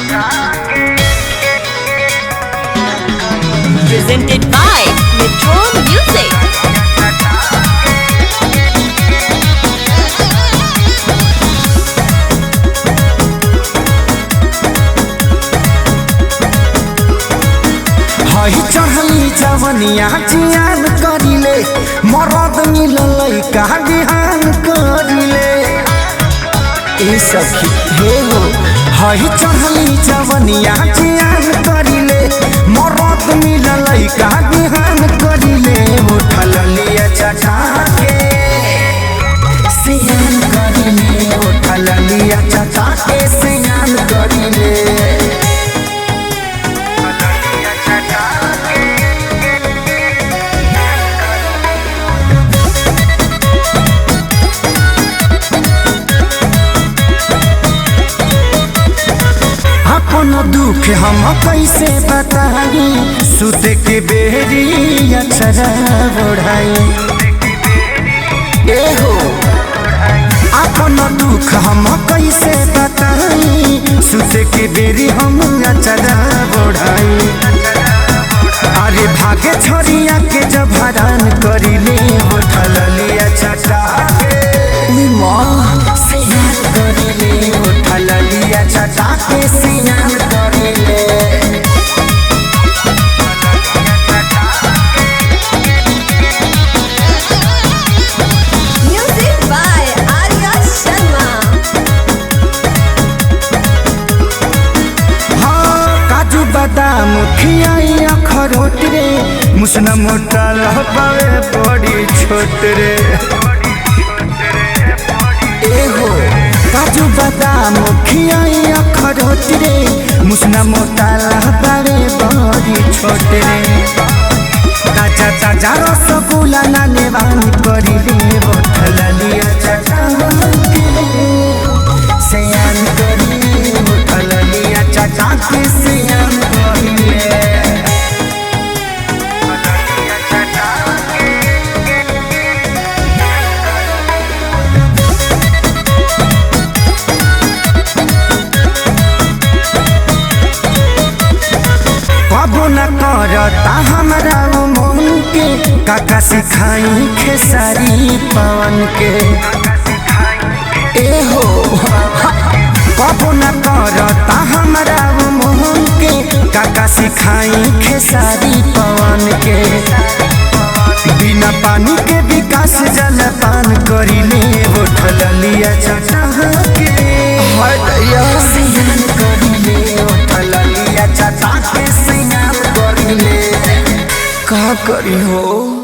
Presented by Metro Music. हई चढ़ली जवनिया जियान करिले मरद मिलल का बिहान करिले ए सखी हे हो हई चढ़ली जवनिया जियान करिले मरद मिलल का बिहान करिले उठल लिया चटा के सियान करिले उठल लिया चटा के सियान करिले अपन दुख हम कैसे बताई सुत के बेरी अक्षरा बढ़ाई ए हो अपन दुख हम कैसे बताई सुत के बेरी हम अक्षरा बढ़ाई अरे भागे छोरिया के जब हरान करिले उठल लिया चटा के माँ सियान करिले उठल लिया चटा के सियान करिले Music by Arya Sharma. हाँ काजू बादाम खियाई अखरोट रे मुसना मोटा लहबावे बड़ी छोट रे ए हो काजू बादाम खियाई अखरोट रे मुसना मोटा लहबावे बड़ी छोट रे ताजा ताजा रसगुल्ला ना नेवान करिले बोतल लिया चटा के सयान करिले बोतल लिया चटा के सयान करिले कबो न करता हमरा उ मन के काका सिखाई खेसारी पवन के ए हो कबो न करता हमरा उ मन के काका सिखाई खेसारी पवन के बिना पानी के विकास जल पान करिले उठल लिया चटा के सियान करिले उठल लिया चटा के सियान करिले का करी हो